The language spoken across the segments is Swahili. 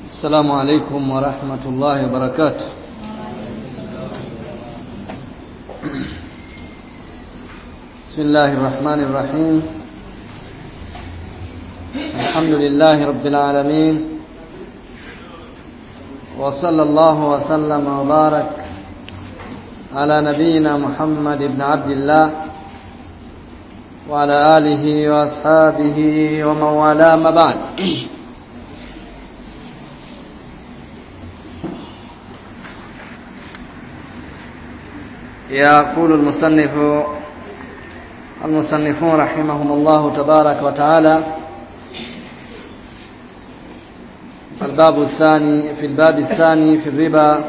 السلام عليكم ورحمة الله وبركاته بسم الله الرحمن الرحيم الحمد لله رب العالمين وصلى الله وسلم وبارك على نبينا محمد بن عبد الله وعلى آله وأصحابه ومن والاه ما بعد يقول المصنف المصنفون رحمهم الله تبارك وتعالى الباب الثاني في الباب الثاني في الربا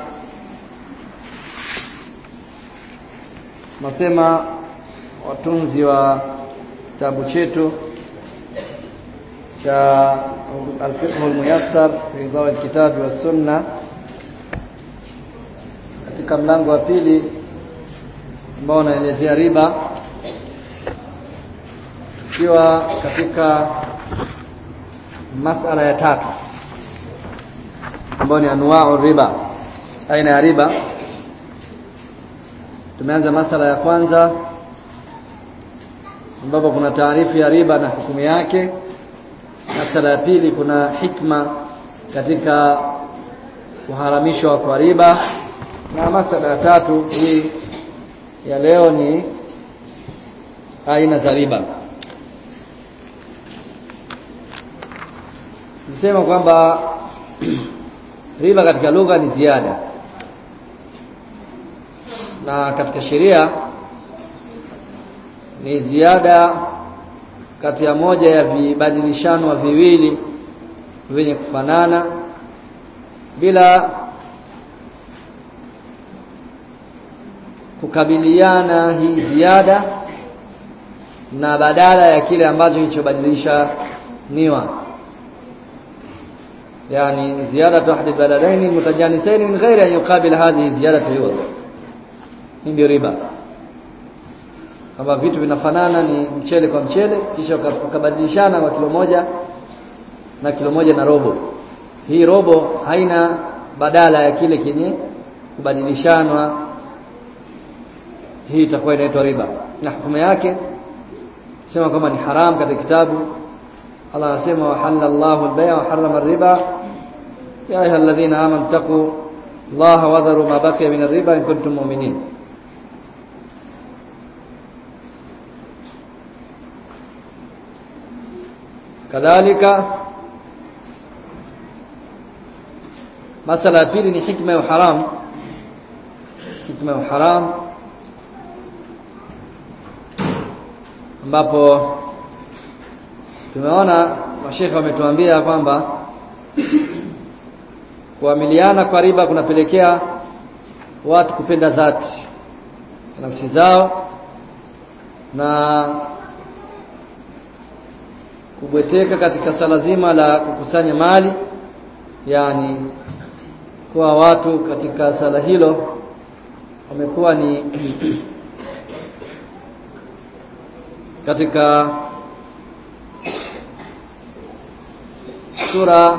nasema watunzi wa kitabu chetu cha al-fiqh al-muyassar fi dhawi al-kitab wa sunna katika mlango wa pili ambao unaelezea riba ikiwa katika masala ya tatu ambayo ni anwa'u riba aina ya riba tumeanza masala ya kwanza ambapo kuna taarifu ya riba na hukumu yake masala ya pili kuna hikma katika kuharamishwa kwa riba na masala ya tatu hii ya leo ni aina za riba sisema kwamba riba katika lugha ni ziada na katika sheria ni ziada kati ya moja ya vibadilishano viwili vyenye kufanana bila kukabiliana hii ziada na badala ya kile ambacho kilichobadilisha niwa yani ziada ahdi baladaini mutajanisaini min ghairi an yuqabil hadhihi ziyadatu yuwad hii ndio riba kama vitu vinafanana ni mchele kwa mchele kisha ukabadilishana kwa kilo moja na kilo moja na robo hii robo haina badala ya kile kenye kubadilishanwa hii itakuwa inaitwa riba na hukumu yake sema kwamba ni haram katika kitabu Allah anasema wa halallahu al-bay' wa harrama ar-riba ya ayyuhalladhina amanu taqu Allah wa dharu ma baqiya min ar-riba in kuntum mu'minin kadhalika masala ya pili ni hikma ya haram hikma ya haram ambapo tumeona mashekhe wametuambia kwamba kuamiliana kwa riba kunapelekea watu kupenda dhati nafsi zao na kubweteka katika sala zima la kukusanya mali yani kuwa watu katika sala hilo wamekuwa ni katika sura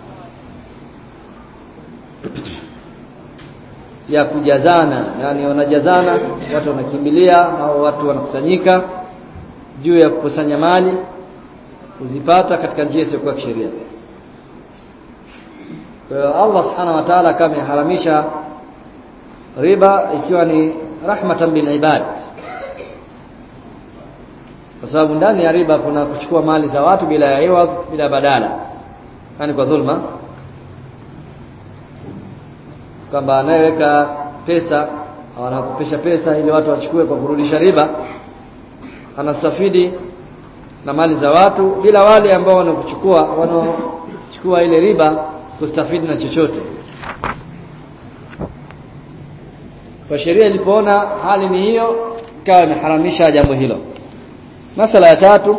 ya kujazana yani wanajazana watu wanakimbilia au watu wanakusanyika juu ya kukusanya mali kuzipata katika njia isiyokuwa kisheria kwa hiyo Allah subhanahu wa ta'ala kama ameharamisha riba ikiwa ni rahmatan bil ibad kwa sababu ndani ya riba kuna kuchukua mali za watu bila ya iwadh bila badala yani kwa dhulma kwamba anayeweka pesa au anakopesha pesa ili watu wachukue kwa kurudisha riba anastafidi na mali za watu bila wale ambao wanakuchukua wanaochukua ile riba kustafidi na chochote kwa sheria ilipoona hali ni hiyo ikawa imeharamisha jambo hilo masala ya tatu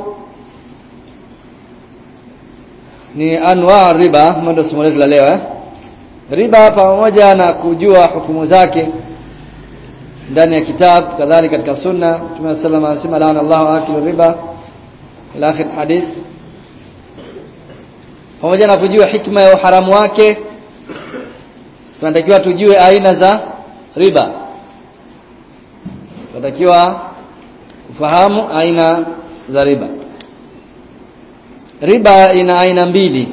ni anwa riba ndio somo letu la leo eh? riba pamoja na kujua hukumu zake ndani ya kitabu kadhalika katika sunna Mtume sallallahu alayhi wasallam anasema laana Allahu akilu riba ila akhir hadith pamoja na kujua hikma ya uharamu wake tunatakiwa tujue aina za riba tunatakiwa kufahamu aina za riba riba ina aina mbili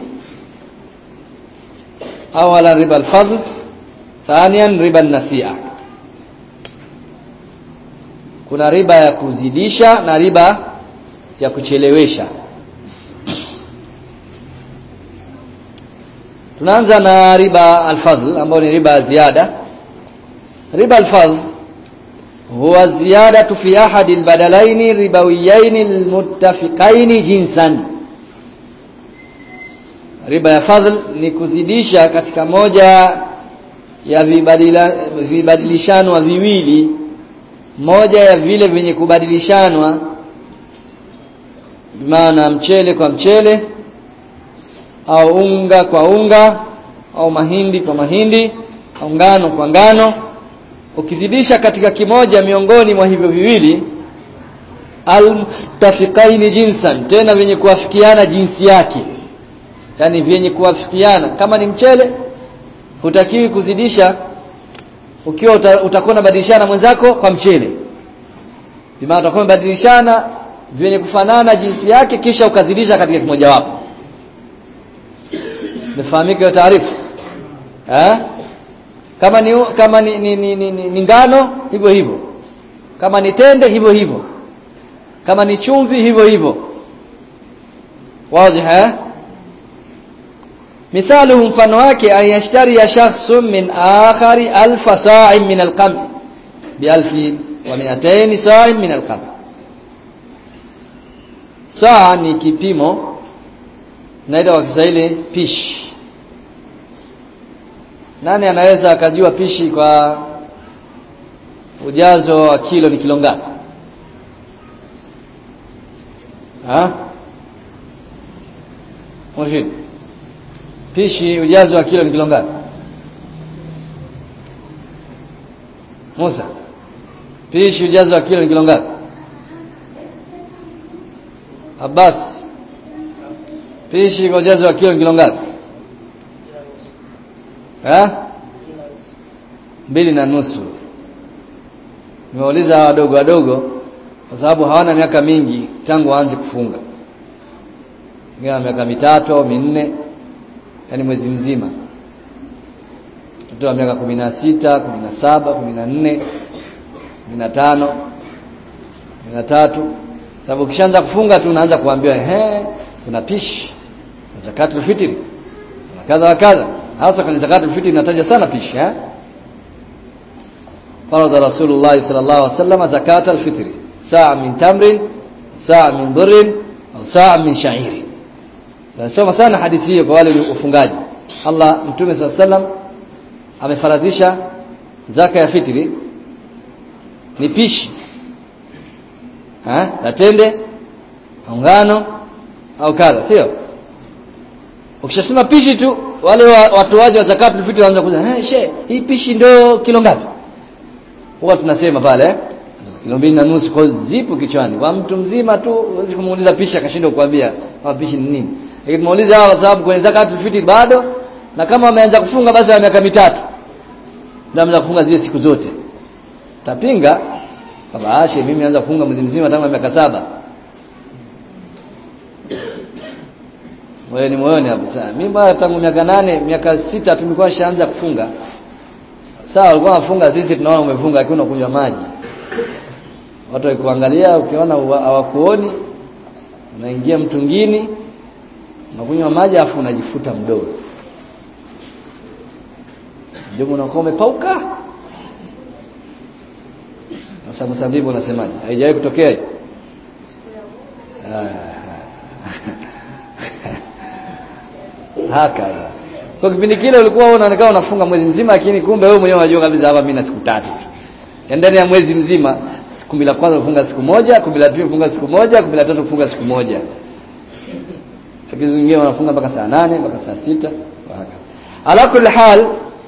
awala riba al-fadl thaniyan riba an-nasi'a kuna riba ya kuzidisha na riba ya kuchelewesha tunaanza na riba al-fadl ambayo ni riba ya ziada riba al-fadl huwa ziyadatu fi ahadi al-badalaini ribawiyaini al-muttafiqaini jinsan riba ya fadhl ni kuzidisha katika moja ya vibadila, vibadilishanwa viwili moja ya vile vyenye kubadilishanwa maana mchele kwa mchele au unga kwa unga au mahindi kwa mahindi au ngano kwa ngano ukizidisha katika kimoja miongoni mwa hivyo viwili almutafiqaini jinsan tena vyenye kuafikiana jinsi yake yani vyenye kuafikiana kama ni mchele hutakiwi kuzidisha ukiwa uta, utakuwa unabadilishana mwenzako kwa mchele bimaana utakuwa unabadilishana vyenye kufanana jinsi yake kisha ukazidisha katika kimoja wapo nifahamike hiyo taarifa eh kama ni kama ni, ni, ni, ni, ni, ni ngano hivyo hivyo kama ni tende hivyo hivyo kama ni chumvi hivyo hivyo wazi eh مثاله mfano wake ayashtari ya shakhsun min akhari alfa sa'in min alqamh bi alfin wa mi'atayn sa'in min alqamh saa ni kipimo naita kwa Kiswahili pishi nani anaweza akajua pishi kwa ujazo wa kilo ni kilo ngapi ha Mshid pishi ujazo wa kilo ni kilo ngapi Musa pishi ujazo wa kilo ni kilo ngapi Abbas pishi kwa ujazo wa kilo ni kilo ngapi eh mbili na nusu nimeuliza wadogo wadogo kwa sababu hawana miaka mingi tangu waanze kufunga wengine miaka mitatu au minne yani mwezi mzima mtoto wa miaka kumi na sita kumi na saba kumi na nne kumi na tano kumi na tatu sababu ukishaanza kufunga tu unaanza kuambiwa ehe kuna pishi zakatul fitri kuna kadha wa kadha hasa kwenye zakatul fitri inataja sana pishi eh فرض رسول الله صلى الله عليه وسلم زكاة الفطر ساعة من تمر ساعة من بر أو ساعة من شعير Nasoma sana hadithi hiyo kwa wale ufungaji. Allah Mtume صلى الله عليه وسلم amefaradhisha zaka ya fitri ni pishi ha la tende au ngano au kadha sio ukishasema pishi tu wale watoaji wa zakatul fitri wanaanza kuuliza eh she hii pishi ndio kilo ngapi huwa tunasema pale eh? kilo mbili na nusu kwa zipo kichwani kwa mtu mzima tu huwezi kumuuliza pishi akashindwa kukwambia kama pishi ni nini lakini tumuuliza hawa kwa sababu kwenye zakatul fitri bado na kama wameanza kufunga basi wa miaka mitatu ndio wameanza kufunga zile siku zote tapinga kama ashe mimi naanza kufunga mwezi mzima tangu miaka saba wewe ni moyoni hapo sana mimi bwana tangu miaka nane miaka sita tumekuwa shaanza kufunga sawa walikuwa wafunga sisi tunaona umefunga lakini unakunywa maji watu wakikuangalia ukiona hawakuoni unaingia mtungini unakunywa maji afu unajifuta mdomo mdomo unakuwa umepauka sasa msambibu unasemaje haijawahi kutokea haka kwa kipindi kile ulikuwa unaonekana unafunga mwezi mzima lakini kumbe wewe mwenyewe unajua kabisa hapa mimi na siku tatu tu ndani ya mwezi mzima kumi la kwanza kufunga siku moja kumi la pili kufunga siku moja kumi la tatu kufunga siku moja lakini wengine wanafunga mpaka saa nane mpaka saa sita ala kulli hal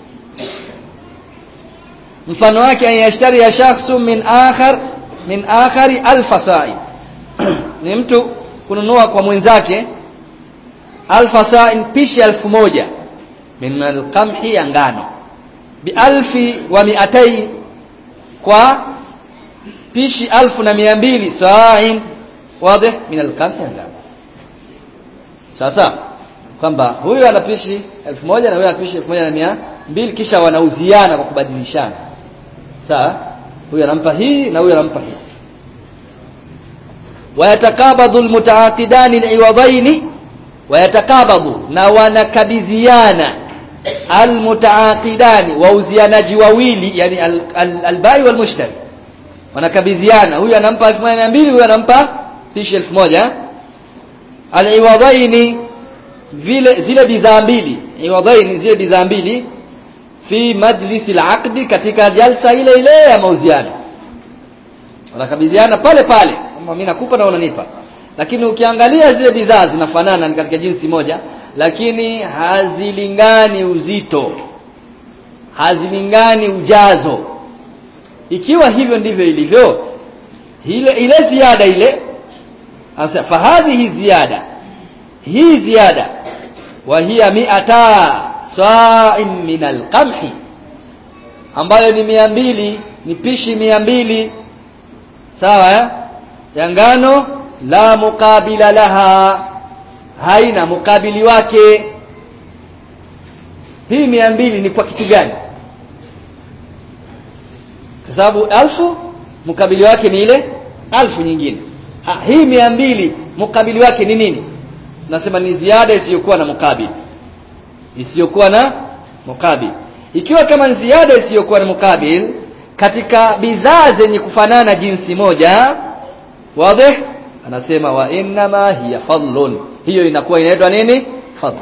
mfano wake ayashtari ya shakhsu min akhar min akhari alfa sa'i ni mtu kununua kwa mwenzake alfa sa'in pishi elfu moja min alqamhi ya ngano bi alfi wa mi'atain kwa pishi alfu na mia mbili sa'in wazi min alqamhi ya ngano sasa kwamba huyu anapishi elfu moja na huyu anapishi elfu moja na mia mbili kisha wanauziana kwa kubadilishana sawa huyu anampa hii na huyu anampa hizi wayatakabadhu almutaaqidani aliwadaini wayatakabadhu na wanakabidhiana almutaaqidani wauzianaji wawili yani albai walmushtari wanakabidhiana huyu anampa 1200 huyu anampa pishi 1000 aliwadaini vile zile bidhaa mbili iwadaini zile bidhaa mbili fi majlisi al katika jalsa ile ile ya mauziano wanakabidhiana pale pale kama mimi nakupa na unanipa lakini ukiangalia zile bidhaa zinafanana ni katika jinsi moja lakini hazilingani uzito hazilingani ujazo ikiwa hivyo ndivyo ilivyo ile ile ziada ile asa fahadhihi ziada hii ziada wa hiya mi'ata sa'in min al-qamhi ambayo ni mia mbili ni pishi mia mbili sawa eh? ya ngano la mukabila laha haina mukabili wake hii mia mbili ni kwa kitu gani kwa sababu alfu mukabili wake ni ile alfu nyingine ha, hii mia mbili mukabili wake ni nini nasema ni ziada isiyokuwa na mukabili isiyokuwa na mukabili ikiwa kama ni ziada isiyokuwa na mukabili katika bidhaa zenye kufanana jinsi moja wazi anasema wa innama hiya fadlun hiyo inakuwa inaitwa nini fadl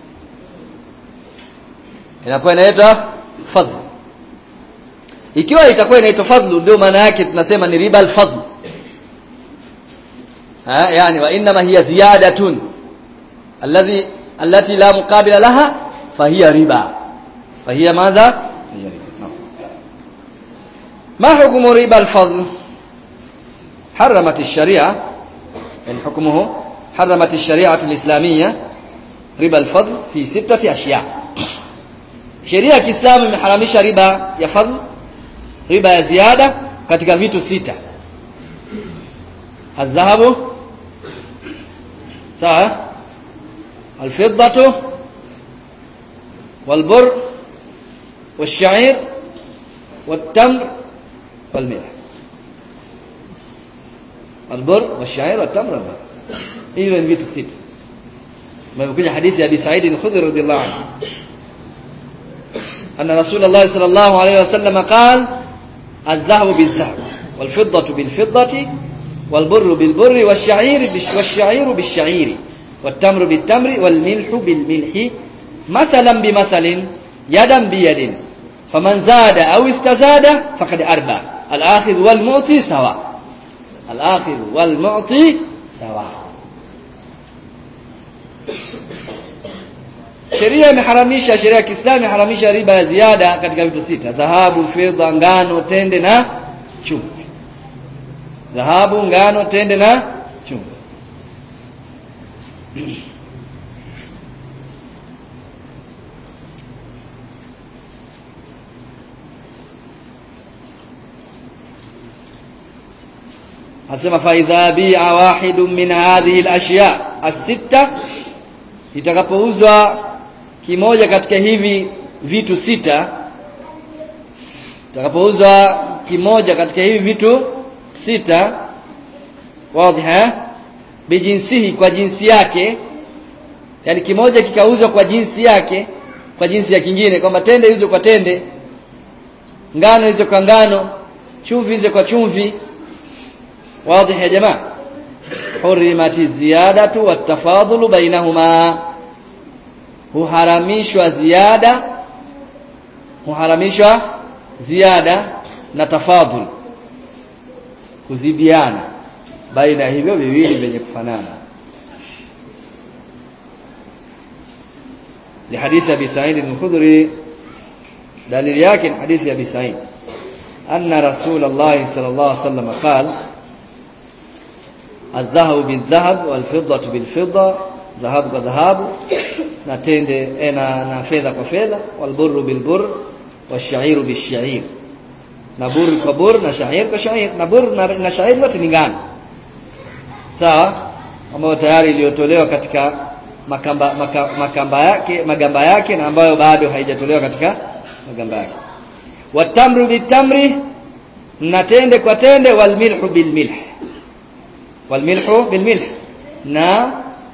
inakuwa inaitwa fadl ikiwa itakuwa inaitwa fadlu ndio maana yake tunasema ni riba al-fadl ha yani wa innama hiya ziyadatun alladhi allati la muqabila laha fahiya riba fahiya madha hiya riba ما حكم ربا الفضل حرمت الشريعة يعني حكمه حرمت الشريعة الإسلامية ربا الفضل في ستة أشياء sheria ya Kiislamu imeharamisha riba ya fadhl riba ya ziada katika vitu sita adhahabu sawa alfiddatu walbur والشعير والتمر والملح البر والشعير والتمر والماء hiyo ni vitu sita imekuja hadithi ya Abi Sa'id al-Khudri radhiyallahu anhu anna Rasulullah sallallahu alayhi wasallam qala الذهب بالذهب والفضة بالفضة والبر بالبر والشعير والشعير بالشعير والتمر بالتمر والملح بالملح مثلا بمثل يدا بيد فمن زاد أو استزاد فقد أربى الآخذ والمعطي سواء الآخذ والمعطي سواء sheria imeharamisha sheria ya Kiislamu imeharamisha riba ya ziada katika vitu sita dhahabu fedha ngano tende na chumvi dhahabu ngano tende na chumvi asema fa idha bi'a wahidun min hadhihi al-ashya as-sitta itakapouzwa kimoja katika hivi vitu sita itakapouzwa kimoja katika hivi vitu sita wazi bijinsihi kwa jinsi yake yani kimoja kikauzwa kwa jinsi yake kwa jinsi ya kingine kwamba tende hizo kwa tende ngano hizo kwa ngano chumvi hizo kwa chumvi wazi ya jamaa hurimati ziyadatu watafadhulu bainahuma huharamishwa ziada huharamishwa ziada na tafadhul kuzidiana baina ya hivyo viwili vyenye kufanana لحديث أبي سعيد الخدري دليل ياكن حديث أبي سعيد أن رسول الله صلى الله عليه وسلم قال الذهب بالذهب والفضة بالفضة dhahabu kwa dhahabu na tende eh, na, na fedha kwa fedha walburru bilburr washairu bishair na bur kwa bur na shair kwa shair na bur na, na shair yote ni ngano sawa ambayo tayari iliyotolewa katika makamba, maka, makamba yake magamba yake na ambayo bado haijatolewa katika magamba yake watamru bitamri na tende kwa tende walmilhu bilmilh walmilhu bilmilh na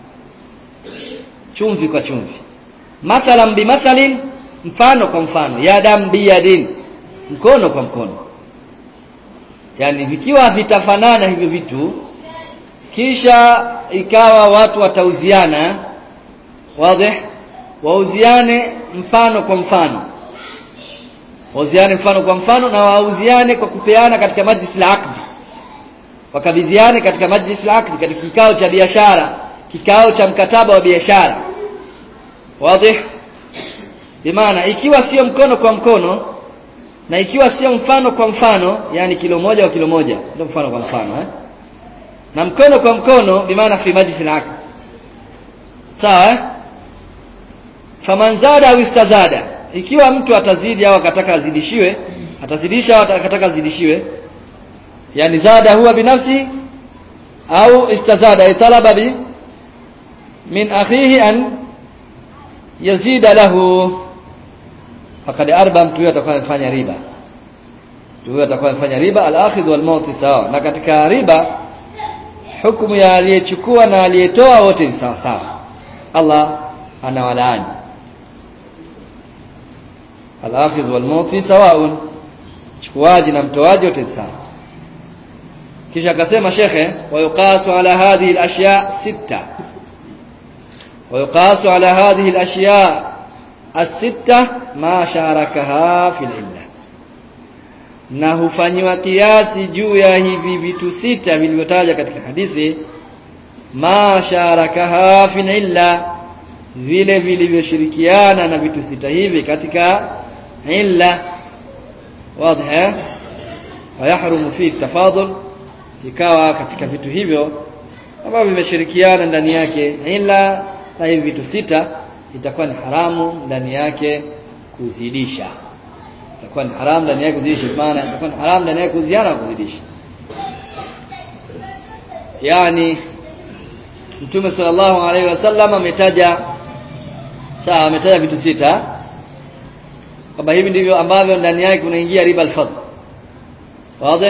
chumvi kwa chumvi mathalan bimathalin mfano kwa mfano yadam biyadin mkono kwa mkono yani vikiwa vitafanana hivyo vitu kisha ikawa watu watauziana wazi wauziane mfano kwa mfano wauziane mfano kwa mfano na wauziane kwa kupeana katika majlis al-aqd wakabidhiane katika majlis al-aqd katika kikao cha biashara kikao cha mkataba wa biashara wazi bimaana ikiwa sio mkono kwa mkono na ikiwa sio mfano kwa mfano yani kilo moja kwa kilo moja ndio mfano kwa mfano eh na mkono kwa mkono bimaana fi majlis al-aqd sawa eh faman zada au istazada ikiwa mtu atazidi au akataka azidishiwe atazidisha au akataka azidishiwe yani zada huwa binafsi au istazada italaba bi min akhihi an yazida lahu faqad arba mtu huyo atakuwa amefanya riba mtu huyo atakuwa amefanya riba al-akhidh wal mauti sawa na katika riba hukumu ya aliyechukua na aliyetoa wote ni sawa sawa Allah anawalaani al-akhidh wal mauti sawaun chukuaji na mtoaji wote sawa kisha akasema shekhe wayuqasu ala hadhihi al-ashya sita ويقاس على هذه الأشياء الستة ما شاركها في العلة na hufanyiwa kiasi juu ya hivi vitu sita vilivyotaja katika hadithi ma sharakaha fil illa vile vilivyoshirikiana na vitu sita hivi katika illa wazi wayahrumu fi tafadhul ikawa katika vitu hivyo ambavyo vimeshirikiana ndani yake illa na hivi vitu sita itakuwa ni haramu ndani yake kuzidisha itakuwa ni haramu ndani yake kuzidisha maana itakuwa ni haramu ndani yake kuziana na kuzidisha yani Mtume sallallahu alaihi wasallam ametaja sawa ametaja vitu sita kwamba hivi ndivyo ambavyo ndani yake kunaingia riba al-fadl wazi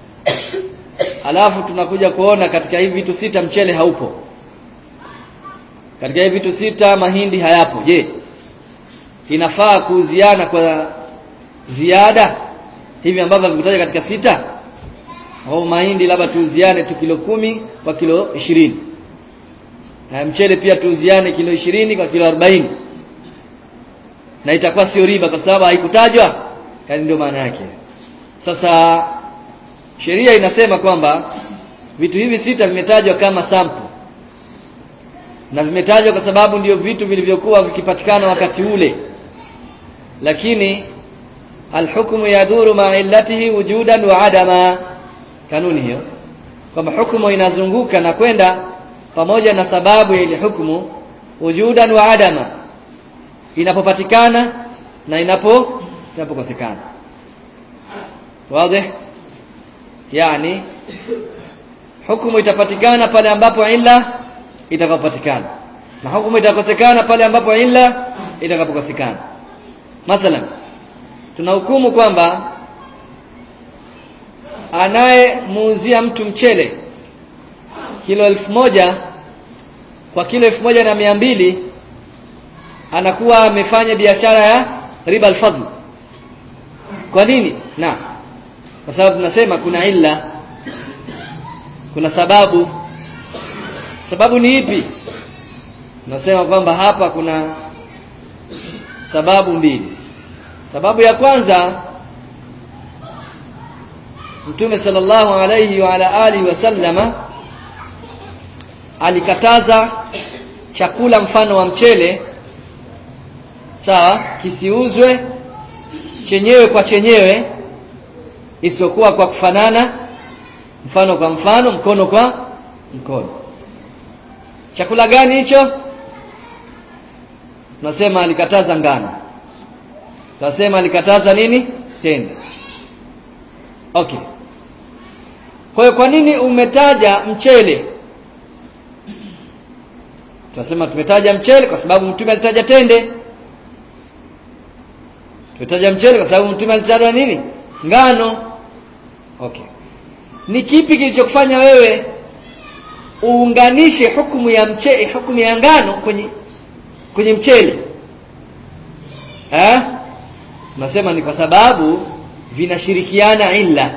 alafu tunakuja kuona katika hivi vitu sita mchele haupo katika hivi vitu sita mahindi hayapo je inafaa kuuziana kwa ziada hivi ambavyo vimetaja katika sita au mahindi labda tuuziane tu kilo kumi kwa kilo ishirini na mchele pia tuuziane kilo ishirini kwa kilo arobaini na itakuwa sio riba kwa sababu haikutajwa yani ndio maana yake sasa sheria inasema kwamba vitu hivi sita vimetajwa kama sample na vimetajwa kwa sababu ndio vitu vilivyokuwa vikipatikana wakati ule lakini alhukmu yaduru ma illatihi wujudan wa adama kanuni hiyo kwamba hukumu inazunguka na kwenda pamoja na sababu ya ile hukumu wujudan wa adama inapopatikana na inapo inapokosekana wazi yani hukumu itapatikana pale ambapo illa itakapopatikana na hukumu itakosekana pale ambapo illa itakapokosekana mathalan tunahukumu kwamba anayemuuzia mtu mchele kilo elfu moja kwa kilo elfu moja na mia mbili anakuwa amefanya biashara ya riba alfadl kwa nini na kwa sababu tunasema kuna illa kuna sababu sababu ni ipi tunasema kwamba hapa kuna sababu mbili sababu ya kwanza Mtume sallallahu alayhi wa ala alihi wasallama alikataza chakula mfano wa mchele sawa kisiuzwe chenyewe kwa chenyewe isiyokuwa kwa kufanana mfano kwa mfano mkono kwa mkono chakula gani hicho tunasema alikataza ngano tunasema alikataza nini tende okay kwa hiyo kwa nini umetaja mchele tunasema tumetaja mchele kwa sababu mtume alitaja tende tumetaja mchele kwa sababu mtume alitaja nini ngano okay ni kipi kilichokufanya wewe uunganishe hukumu ya mchele hukumu ya ngano kwenye kwenye mchele eh nasema ni kwa sababu vinashirikiana illa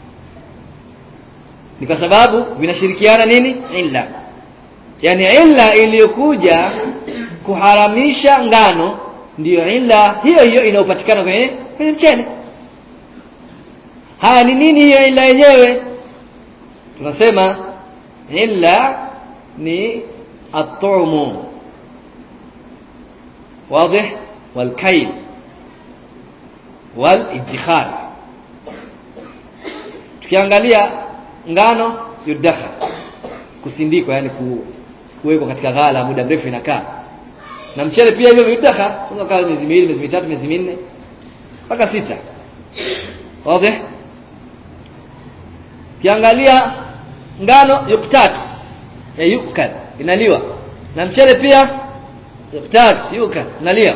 ni kwa sababu vinashirikiana nini illa yani illa iliyokuja kuharamisha ngano ndiyo illa hiyo hiyo inayopatikana kwenye kwenye mchele haya ni nini hiyo illa yenyewe tunasema illa ni at-tu'mu واضح والكيل والادخار tukiangalia ngano yudakhar kusindikwa yani kuwekwa katika ghala muda mrefu inakaa na mchele pia hivyo yudakhar unaweza kaa miezi miwili miezi mitatu miezi minne mpaka sita wazi kiangalia ngano yuktat ya yukal inaliwa na mchele pia yuktat yuka nalia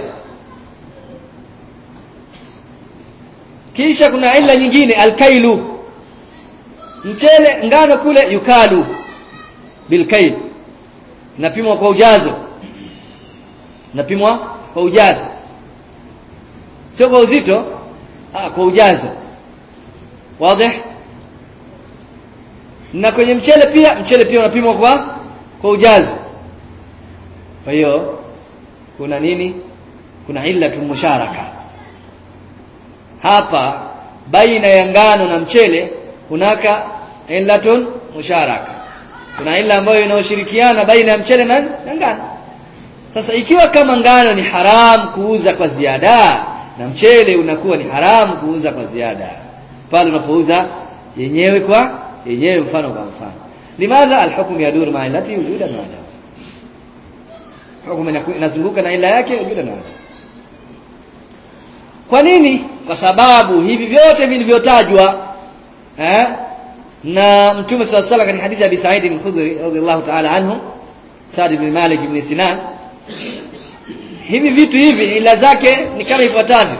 kisha kuna ila nyingine alkailu mchele ngano kule yukalu bilkail inapimwa kwa ujazo inapimwa kwa ujazo sio kwa uzito ah kwa ujazo wazi na kwenye mchele pia mchele pia unapimwa kwa kwa ujazo kwa hiyo kuna nini kuna illatu musharaka hapa baina ya ngano na mchele kunaka illatun musharaka kuna illa ambayo inaoshirikiana baina ya mchele na, na ngano sasa ikiwa kama ngano ni haram kuuza kwa ziada na mchele unakuwa ni haram kuuza kwa ziada pale unapouza yenyewe kwa yenyewe mfano kwa mfano limadha alhukm yadur ma illati wujudan wa adam hukumu inazunguka na ila yake wujudan wa adam kwa nini kwa sababu hivi vyote vilivyotajwa eh na mtume swalla sala katika hadithi ya Abi Sa'id al-Khudri radhiyallahu ta'ala anhu Sa'd ibn Malik ibn Sinan hivi vitu hivi ila zake ni kama ifuatavyo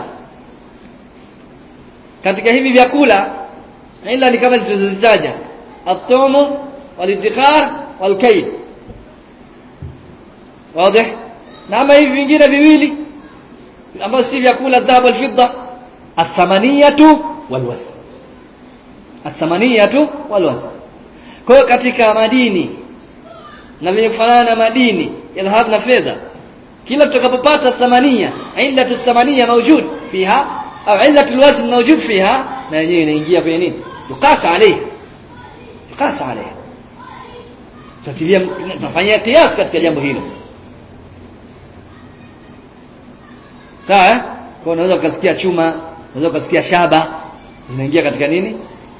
katika hivi vyakula ila ni kama zilizozitaja at-tumu wal-iddikhar wal-kayl wazi na ama hivi vingine viwili ambavyo si vyakula dhahabu wal-fidda athamaniyatu wal-wazn athamaniyatu wal-wazn kwa hiyo katika madini na vyenye kufanana na madini ya dhahabu na fedha kila tutakapopata thamania illatu thamania mawjud fiha au illatu alwazn mawjud fiha na yenyewe inaingia kwenye nini yukasa alayha yukasa alayha tutilia tunafanyia kiasi katika jambo hilo sawa kwa unaweza ukasikia chuma unaweza ukasikia shaba zinaingia katika nini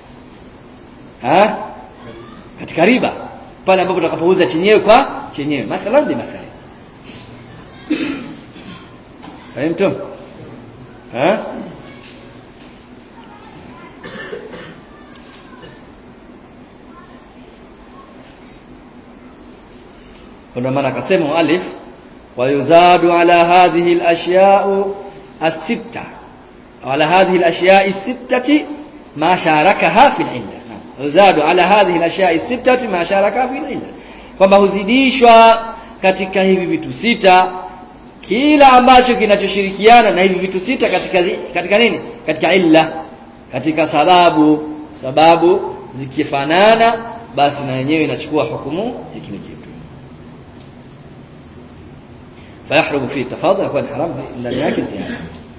ha katika riba pale ambapo tutakapouza chenyewe kwa chenyewe mathalan bi mathalan فهمتم ها kuna maana akasema muallif wayuzadu ala hadhihi al-ashya' as-sitta ala hadhihi al-ashya' as-sittati ma sharakaha fi al-illa yuzadu ala hadhihi al-ashya' as-sittati ma sharakaha fi al-illa kwamba huzidishwa katika hivi vitu sita kila ambacho kinachoshirikiana na hivi vitu sita katika katika nini katika illa katika sababu sababu zikifanana basi na yenyewe inachukua hukumu ya kile kitu fayahrumu fi tafadhul kwa haram ndani yake ziada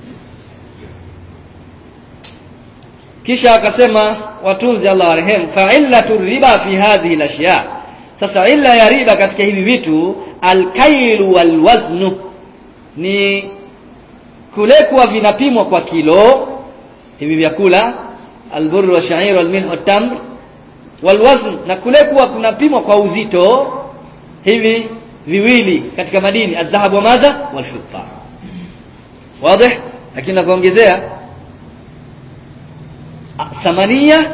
kisha akasema watunzi Allah warehemu fa illatu riba fi hadhihi al-ashya sasa illa ya riba katika hivi vitu al-kailu wal-waznu ni kule kuwa vinapimwa kwa kilo hivi vyakula albur wa sha'ir wal milh tamr wal wazn na kule kuwa kunapimwa kwa uzito hivi viwili katika madini adhahabu wa madha walfidda wazi lakini nakuongezea thamania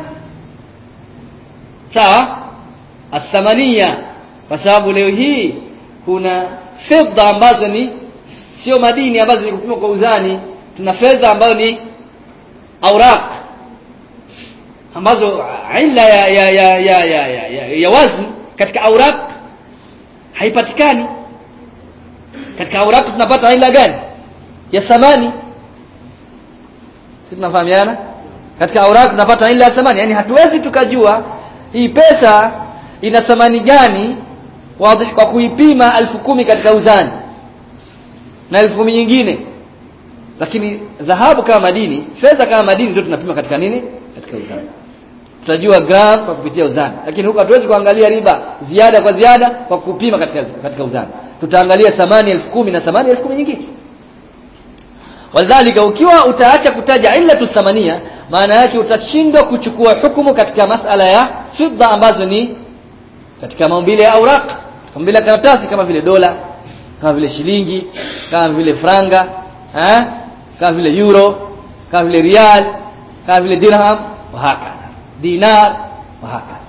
sawa athamania kwa sababu leo hii kuna fedha ambazo ni sio madini ambazo ni kupimwa kwa uzani tuna fedha ambayo ni auraq ambazo illa ya ya ya ya ya, ya, ya, ya wazn katika auraq haipatikani katika auraq tunapata illa gani ya thamani sisi tunafahamiana katika auraq tunapata illa ya thamani yani hatuwezi tukajua hii pesa ina thamani gani wazi kwa kuipima elfu kumi katika uzani na elfu kumi nyingine lakini dhahabu kama madini fedha kama madini ndio tunapima katika nini katika uzani tutajua gram kwa kupitia uzani lakini huko hatuwezi kuangalia riba ziada kwa ziada kwa kupima katika katika uzani tutaangalia thamani elfu kumi na thamani elfu kumi nyingine wadhalika ukiwa utaacha kutaja illa thamania maana yake utashindwa kuchukua hukumu katika masala ya fidda ambazo ni katika maumbile ya auraq maumbile ya karatasi kama vile dola kama vile shilingi kama vile franga eh kama vile euro kama vile rial kama vile dirham wa hakadha dinar wa hakadha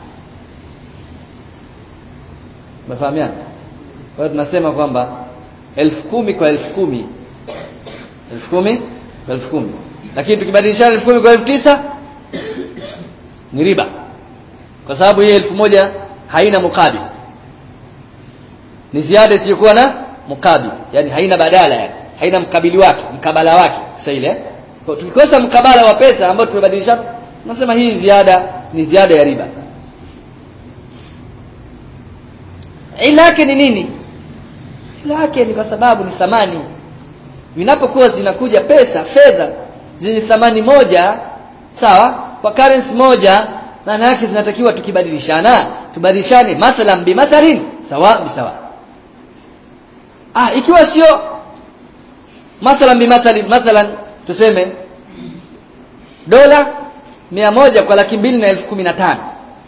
mfahamiana kwa hiyo tunasema kwamba elfu kumi kwa elfu kumi elfu kumi kwa elfu kumi lakini tukibadilishana elfu kumi kwa elfu tisa ni riba kwa sababu hii elfu moja haina mukabil ni ziada isiyokuwa na mukabil yani haina badala yani haina mkabili wake mkabala wake sasa ile kwa tukikosa mkabala wa pesa ambao tumebadilishana tunasema hii ziada ni ziada ya riba ila yake ni nini ila yake ni kwa sababu ni thamani vinapokuwa zinakuja pesa fedha zenye thamani moja sawa kwa currency moja maana yake zinatakiwa tukibadilishana tubadilishane mathalan bimathalin sawa bisawa ah ikiwa sio mathalan bimathalin mathalan tuseme dola mia moja kwa laki mbili na elfu kumi na tano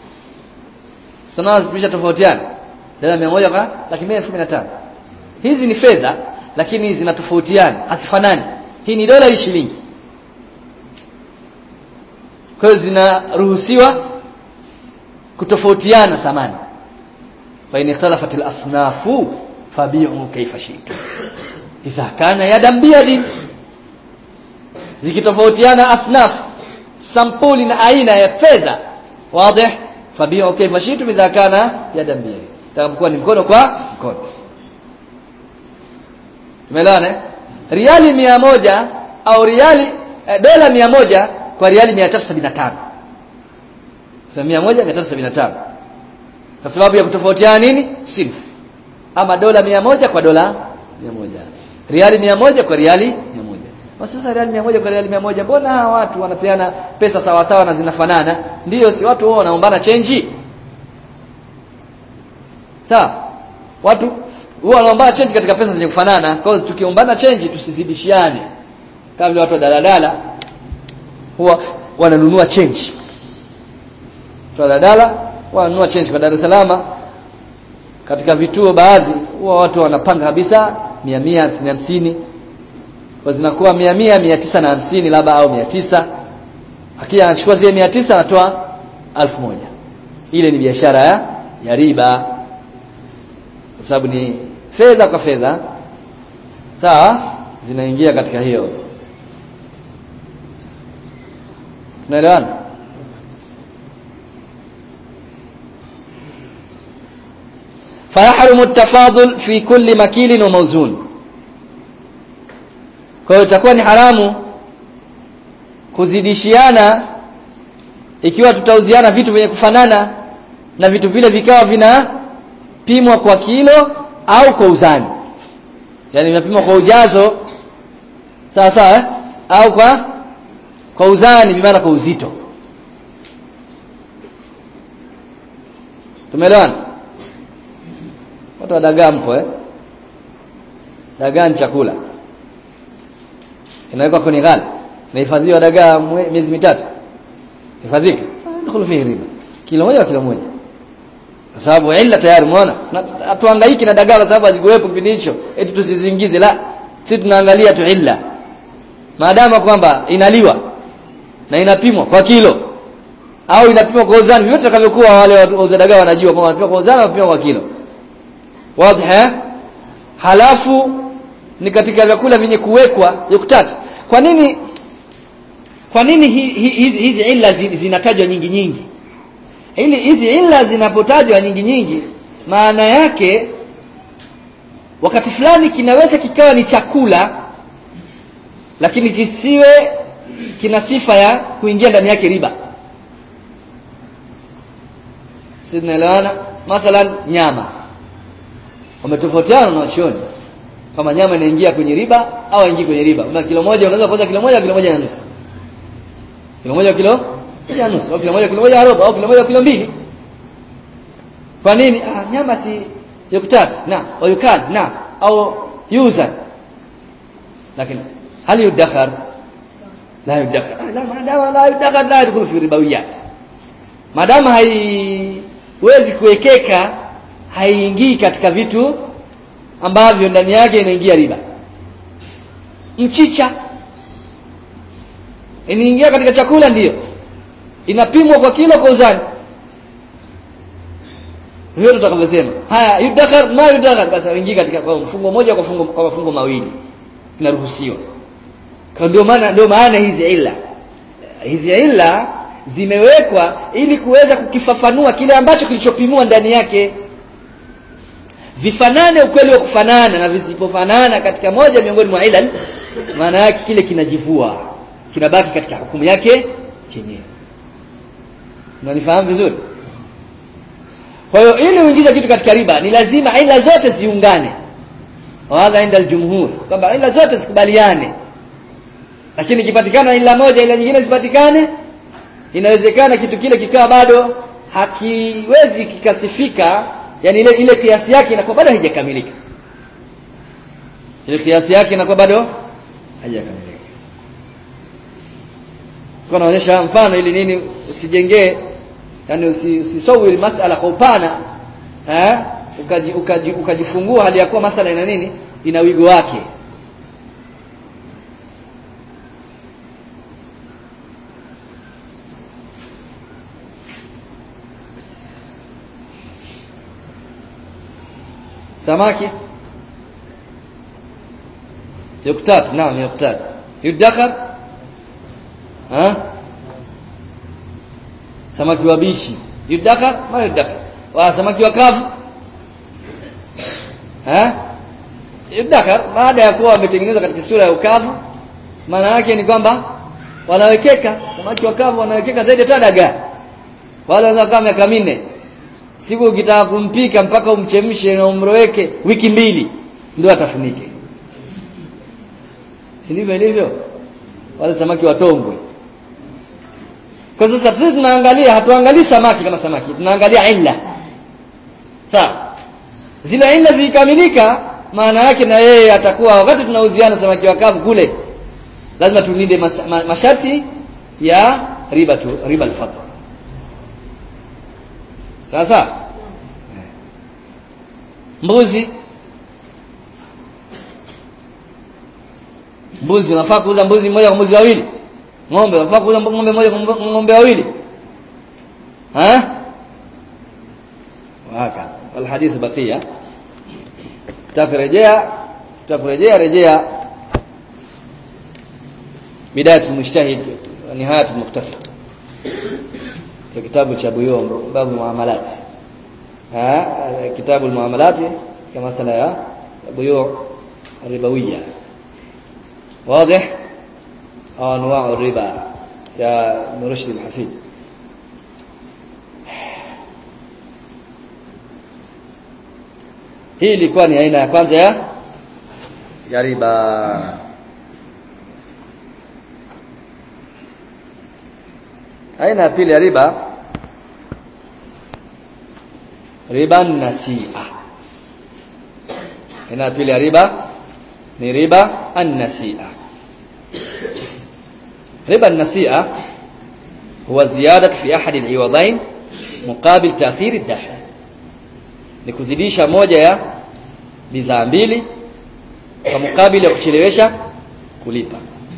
sonaa tofautiana dola mia moja kwa laki mbili na elfu kumi na tano hizi ni fedha lakini zinatofautiana hazifanani hii ni dola hii shilingi kwa hiyo zinaruhusiwa kutofautiana thamani fa in ikhtalafat al-asnafu fabi'u kayfa shi'tum idha kana yadan biyadin zikitofautiana asnaf sampuli na aina ya fedha wazi fabi'u kayfa shi'tum idha kana yadan biyadin takapokuwa ni mkono kwa mkono tumeelewana riali mia moja au riali eh, dola mia moja kwa riali 375 sasa 1375 kwa sababu ya kutofautiana nini sinfu ama dola 100 kwa dola 100 riali 100 kwa riali 100 basi sasa riali 100 kwa riali 100 mbona hawa watu wanapeana pesa sawa sawa na zinafanana ndiyo si watu wao wanaombana chenji sawa watu huwa wanaombana chenji katika pesa zenye kufanana kwa hiyo tukiombana chenji tusizidishiane kama vile watu wa daladala huwa wananunua change daladala wananunua change kwa Dar es Salaam katika vituo baadhi huwa watu wanapanga kabisa 100 150 kwa zinakuwa 100 100 950 labda au 900 akija anachukua zile 900 anatoa 1000 ile ni biashara ya ya riba kwa sababu ni fedha kwa fedha sawa zinaingia katika hiyo tunaelewana فيحرم التفاضل في كل مكيل وموزون kwa hiyo itakuwa ni haramu kuzidishiana ikiwa tutauziana vitu vyenye kufanana na vitu vile vikawa vinapimwa kwa kilo au kwa uzani yani vinapimwa kwa ujazo sawa sawa eh? au kwa kwa uzani bimaana kwa uzito tumeelewana watu wa dagaa mpo eh dagaa ni chakula inawekwa kwenye ghala inahifadhiwa dagaa miezi mitatu hifadhika dkhulu fihi riba kilo moja kilo moja kwa sababu illa tayari umeona hatuhangaiki na dagaa kwa sababu hazikuwepo kipindi hicho eti tusizingize la sisi tunaangalia tu illa maadamu kwamba inaliwa na inapimwa kwa kilo au inapimwa kwa uzani vyote takavyokuwa wale wauza dagaa wanajua kwamba wanapima kwa uzani wanapima kwa kilo wazi halafu ni katika vyakula vyenye kuwekwa yuktat kwa nini kwa nini hizi hi, hi, hi, illa zinatajwa nyingi nyingi ili hizi illa zinapotajwa nyingi nyingi maana yake wakati fulani kinaweza kikawa ni chakula lakini kisiwe kina sifa ya kuingia ndani yake riba si tunaelewana mathalan nyama wametofautiana na wachoni kama nyama inaingia kwenye riba au haingii kwenye riba kama kilo moja unaweza kuuza kilo moja kilo moja na nusu kilo moja kilo moja na nusu au kilo moja kilo moja na robo au kilo moja kilo mbili kwa nini ah nyama si yuktat na au yukad na au yuzan lakini hal yudakhar la yudakhar ah, la madama la yudakhar la yadkhulu fi ribawiyat madama haiwezi kuwekeka haiingii katika vitu ambavyo ndani yake inaingia riba mchicha inaingia katika chakula ndiyo inapimwa kwa kilo kwa uzani hiyo tutakavyosema haya yudakhar ma yudakhar basi ingia katika kwa mfungo moja kwa fungo kwa mafungo mawili inaruhusiwa kwa ndio maana ndio maana hizi illa hizi illa zimewekwa ili kuweza kukifafanua kile ambacho kilichopimwa ndani yake vifanane ukweli wa kufanana na visipofanana katika moja miongoni mwa ilal maana yake kile kinajivua kinabaki katika hukumu yake chenyewe unanifahamu vizuri kwa hiyo ili uingize kitu katika riba ni lazima ila zote ziungane wadha inda aljumhur kwamba ila zote zikubaliane lakini ikipatikana ila moja ila nyingine zipatikane inawezekana kitu kile kikawa bado hakiwezi kikasifika yani ile ile kiasi yake inakuwa bado haijakamilika ile kiasi yake inakuwa bado haijakamilika kwa naonyesha mfano ili nini usijengee yani usisawiri masala kwa upana eh ukaji, ukaji, ukajifungua hali ya kuwa masala ina nini ina wigo wake samaki yuktat naam yuktat yudakhar ha samaki wabichi yudakhar ma yudakhar wa samaki wakavu ha yudakhar baada ya kuwa wametengenezwa katika sura ya ukavu maana yake ni kwamba wanawekeka samaki wakavu wanawekeka zaidi hata dagaa wale wanaweza kama miaka minne siku ukitaka kumpika mpaka umchemshe na umroweke wiki mbili ndio atafunike si ndivyo ilivyo wale samaki watongwe kwa sasa sisi tunaangalia hatuangalii samaki kama samaki tunaangalia illa sawa zile illa zikamilika maana yake na yeye atakuwa wakati tunauziana samaki wakavu kule lazima tulinde mas, ma, masharti ya riba tu riba al-fadl sasa mbuzi mbuzi unafaa kuuza mbuzi mmoja kwa mbuzi wawili ng'ombe unafaa kuuza ng'ombe mmoja kwa ng'ombe wawili ha waka alhadith bakia takurejea takurejea rejea bidayat almujtahid wa nihayat almuqtasid في كتاب شابيوم باب المعاملات ها كتاب المعاملات كما سلا بيوع الربوية واضح أنواع الربا يا مرشد الحفيد hii ilikuwa ni aina ya kwanza ya ya riba aina ya pili ya riba riba nasia aina ya pili ya riba ni riba an-nasia riba an-nasia huwa ziyada fi ahad al-iwadain muqabil ta'khir ad-daf'a ni kuzidisha moja ya bidhaa mbili kwa mukabili wa kuchelewesha kulipa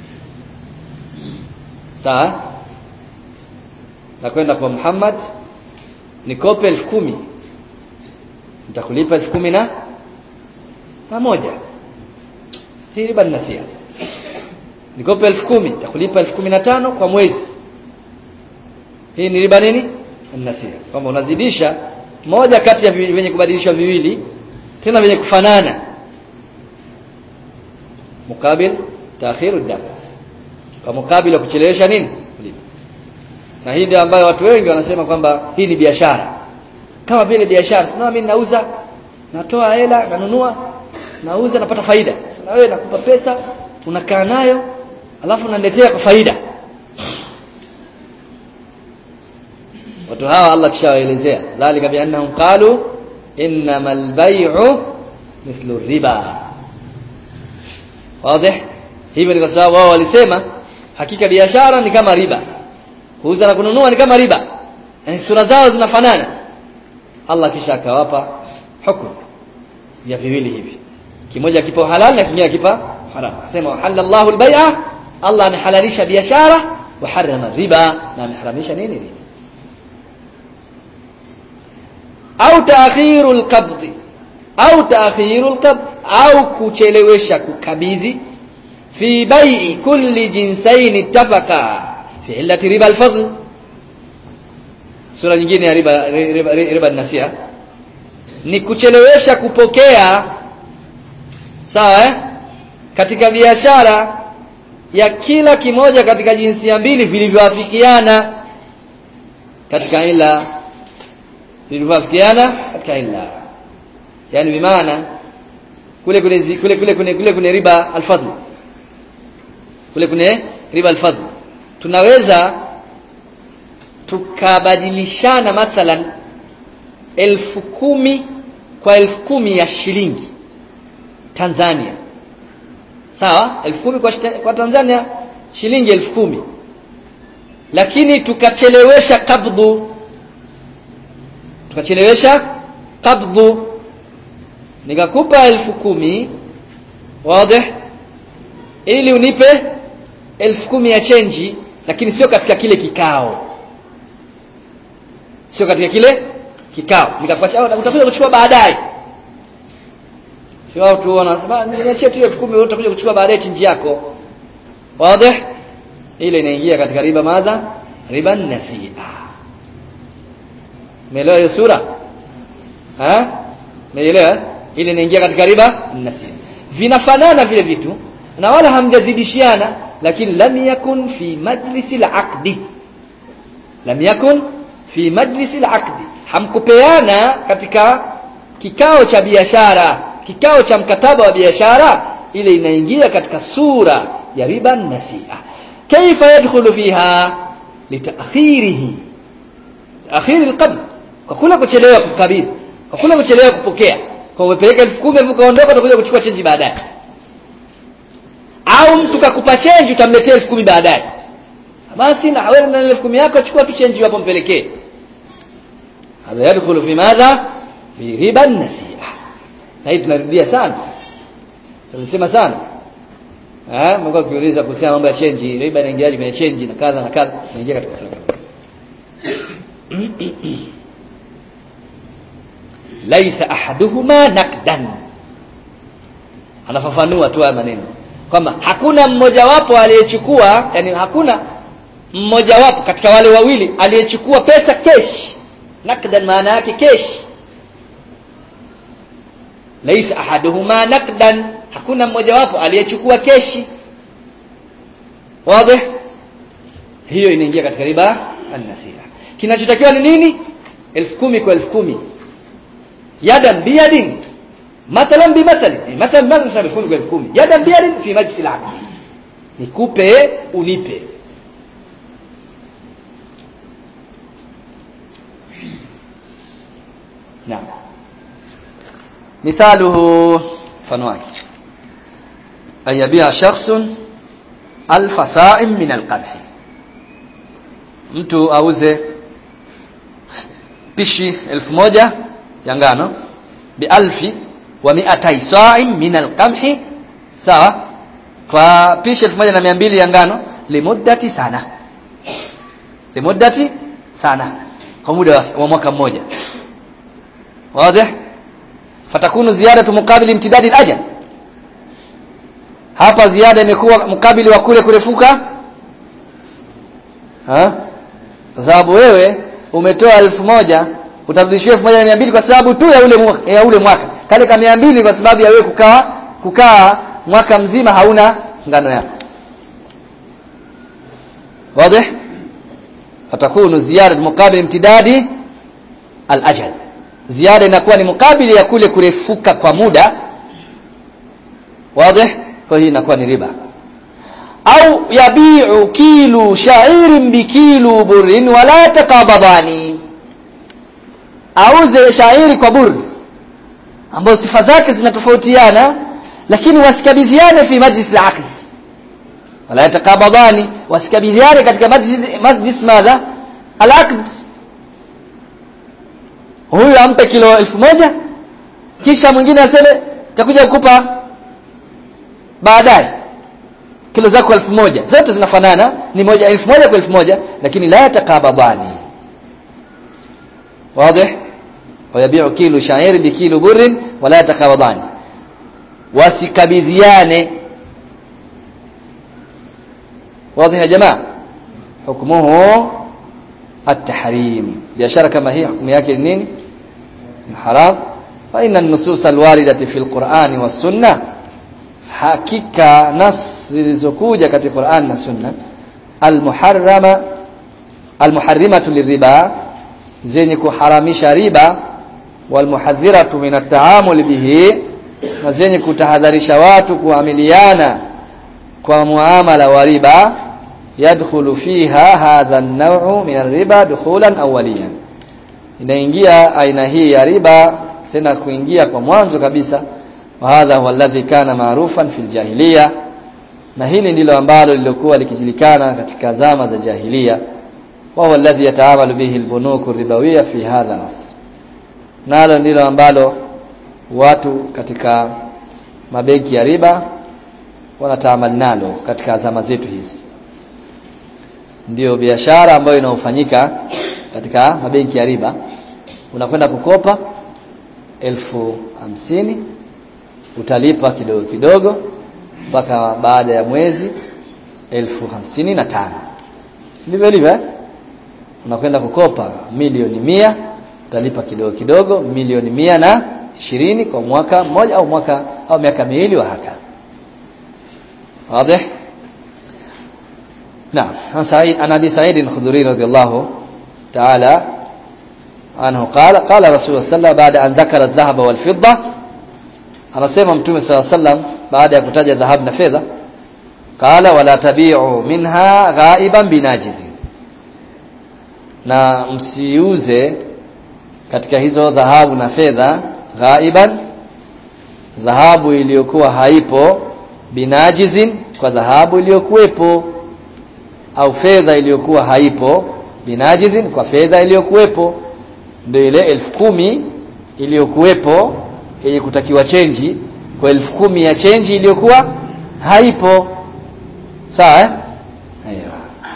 sawa nakwenda kwa Muhammad nikope elfu kumi nitakulipa elfu kumi na na moja hii riba ninasia nikope elfu kumi nitakulipa elfu kumi na tano kwa mwezi hii ni riba nini ninasia kwamba unazidisha moja kati ya vyenye kubadilishwa viwili tena vyenye kufanana mukabil taakhiru dam kwa mukabil wa kuchelewesha nini kulipa na hii ndio ambayo watu wengi wanasema kwamba hii ni biashara kama vile biashara sio mimi nauza natoa hela nanunua nauza napata faida sasa wewe nakupa pesa unakaa nayo alafu unaniletea kwa faida watu hawa Allah kishawaelezea dhalika biannahum qalu innamal bay'u mithlu riba wazi hivyo ni kwa sababu wao walisema hakika biashara ni kama riba kuuza na kununua ni kama riba yani sura zao zinafanana Allah kisha akawapa hukumu ya viwili hivi kimoja kipo halal na kingine kipa haram asema halallahu albay'a Allah amehalalisha biashara wa harrama riba na ameharamisha nini riba au taakhiru alqabd au taakhiru alqabd au kuchelewesha kukabidhi fi bai'i kulli jinsaini ittafaqa fi illati riba alfadl sura nyingine ya riba riba, riba nasia ni kuchelewesha kupokea sawa eh? katika biashara ya kila kimoja katika jinsia mbili vilivyoafikiana katika ila vilivyoafikiana katika ila yani bimaana kule kule kule kule kule kule kule riba alfadl kule kule riba alfadl tunaweza tukabadilishana mathalan elfu kumi kwa elfu kumi ya shilingi Tanzania sawa elfu kumi kwa, kwa Tanzania shilingi elfu kumi lakini tukachelewesha kabdhu tukachelewesha kabdhu nikakupa elfu kumi wazi ili unipe elfu kumi ya chenji lakini sio katika kile kikao sio katika kile kikao nikakuacha utakuja kuchukua baadaye si wao tu wanasema niachie tu 10,000 wewe utakuja kuchukua baadaye chinji yako wazi ile inaingia katika riba madha riba nasia umeelewa hiyo sura ha umeelewa ile inaingia katika riba nasia vinafanana vile vitu na wala hamjazidishiana lakini lam yakun fi majlisi al-aqdi lam yakun fi majlisi al-aqdi hamkupeana katika kikao cha biashara kikao cha mkataba wa biashara ile inaingia katika sura ya riba nasia kaifa yadkhulu fiha litaakhirihi akhir alqabd kwa kula kuchelewa kukabidhi kwa kula kuchelewa kupokea kwa umepeleka 10,000 ukaondoka utakuja kuchukua chenji baadaye au mtu kakupa chenji utamletea 10,000 baadaye basi na wewe na 10,000 yako chukua tu chenji hapo mpelekee hadha yadkhulu fi madha fi riba nasia na hii tunarudia sana tunasema sana eh mko kiuliza kuhusiana mambo ya change riba inaingiaje kwenye change na kadha na kadha inaingia katika sura laisa ahaduhuma nakdan anafafanua tu haya maneno kwamba hakuna mmojawapo aliyechukua yani hakuna mmojawapo katika wale wawili aliyechukua pesa kesh nakdan maana yake kesh laisa ahaduhuma nakdan hakuna mmojawapo aliyechukua keshi wazi hiyo inaingia katika riba an-nasia kinachotakiwa ni nini 10000 kwa 10000 yadan biyadin mathalan bi mathali mathalan mathalan sababu fungu kwa 10000 yadan biyadin fi majlis al-aqd nikupe unipe naam مثاله mfano wake ayabia shakhsun alfa sa'im min alqamh mtu auze pishi elfu moja ya ngano bialfi wa mi'atai sa'im min alqamhi sawa kwa pishi 1200 ya ngano limuddati sana limuddati sana kwa muda wa, wa mwaka mmoja wazi fatakunu ziyadatu muqabili imtidadi al-ajal hapa ziada imekuwa mkabili wa kule kurefuka ha kwa sababu wewe umetoa elfu moja utarudishiwa elfu moja na mia mbili kwa sababu tu ya ule mwaka, ya ule mwaka kale ka mia mbili kwa sababu ya wewe kukaa kukaa mwaka mzima hauna ngano yako wazi fatakunu ziyada muqabil imtidadi al-ajal ziada inakuwa ni mukabili ya kule kurefuka kwa muda wazi kwa hiyo inakuwa ni riba au yabi'u kilu sha'irin bikilu burrin wala taqabadani auze shairi kwa bur ambao sifa zake zinatofautiana lakini wasikabidhiane fi majlis al-aqd wala yataqabadani wasikabidhiane katika majlis majlis madha al-aqd huyu ampe kilo elfu moja kisha mwingine aseme takuja kukupa baadaye kilo zako elfu moja zote zinafanana ni moja elfu moja kwa elfu moja lakini la yatakabadani wazi wayabiu kilo shairi bikilo burrin wala yatakabadani wasikabidhiane wazi ya jamaa hukmuhu التحريم biashara kama hii hukumu yake ni nini ni haram fa inna an-nusus al-waridati fi al-Qur'an wa sunnah hakika nas zilizokuja katika Qur'an na Sunna al-muharrama al-muharrimatu liriba zenye kuharamisha riba wal-muhadhiratu min at-ta'amul bihi na zenye kutahadharisha watu kuamiliana kwa muamala wa riba yadkhulu fiha hadha an-naw'u min ar-riba dukhulan awwaliyan inaingia aina hii ya riba tena kuingia kwa mwanzo kabisa wa hadha huwa alladhi kana ma'rufan fil jahiliya na hili ndilo ambalo lilikuwa likijulikana katika zama za jahiliya wa huwa alladhi yataamalu bihi al-bunuku ribawiyya fi hadha al-asr nalo ndilo ambalo watu katika mabenki ya riba wanataamali nalo katika zama zetu hizi ndiyo biashara ambayo inaofanyika katika mabenki ya riba unakwenda kukopa elfu hamsini utalipa kidogo kidogo mpaka baada ya mwezi elfu hamsini na tano sivyo ilivyo eh? unakwenda kukopa milioni mia utalipa kidogo kidogo milioni mia na ishirini kwa mwaka mmoja au mwaka au miaka miwili wa haka wazi نعم عن سعيد عن ابي سعيد الخدري رضي الله تعالى عنه قال قال رسول الله صلى الله عليه وسلم بعد ان ذكر الذهب والفضه anasema mtume صلى الله عليه وسلم baada ya kutaja dhahabu na fedha qala wala tabi'u minha ghaiban binajizi na msiuze katika hizo dhahabu na fedha ghaiban dhahabu iliyokuwa haipo binajizin kwa dhahabu iliyokuwepo au fedha iliyokuwa haipo binajizin kwa fedha iliyokuwepo ndio ile elfu kumi iliyokuwepo yenye kutakiwa chenji kwa elfu kumi ya chenji iliyokuwa haipo sawa eh ايوه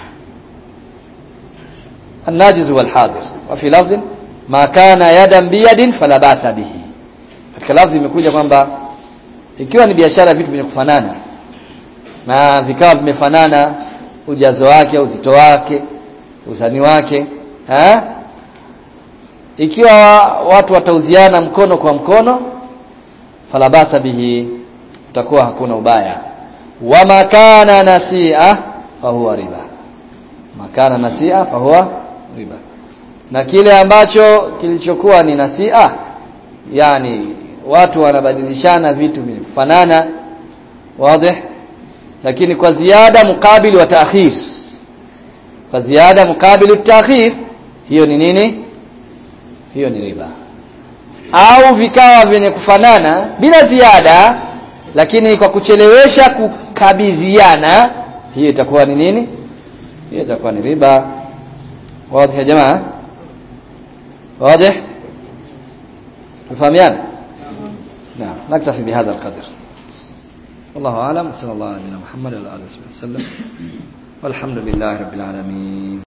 الناجز والحاضر وفي لفظ ما كان يدا بيد فلا باس به katika lafzi imekuja kwamba ikiwa ni biashara vitu vyenye kufanana na vikawa vimefanana ujazo wake uzito wake uzani wake ha? ikiwa watu watauziana mkono kwa mkono falabasa bihi utakuwa hakuna ubaya wa makana nasia fahuwa riba makana nasia fahuwa riba na kile ambacho kilichokuwa ni nasia yani watu wanabadilishana vitu vinafanana wazi lakini kwa ziada mukabili wa taakhir kwa ziada mukabili taakhir hiyo ni nini hiyo ni riba au vikawa vyenye kufanana bila ziada lakini kwa kuchelewesha kukabidhiana hiyo itakuwa ni nini hiyo itakuwa ni riba wazi ya jamaa wazi tufahamiana نكتفي بهذا القدر والله أعلم صلى الله على نبينا محمد وعلى آله وصحبه وسلم والحمد لله رب العالمين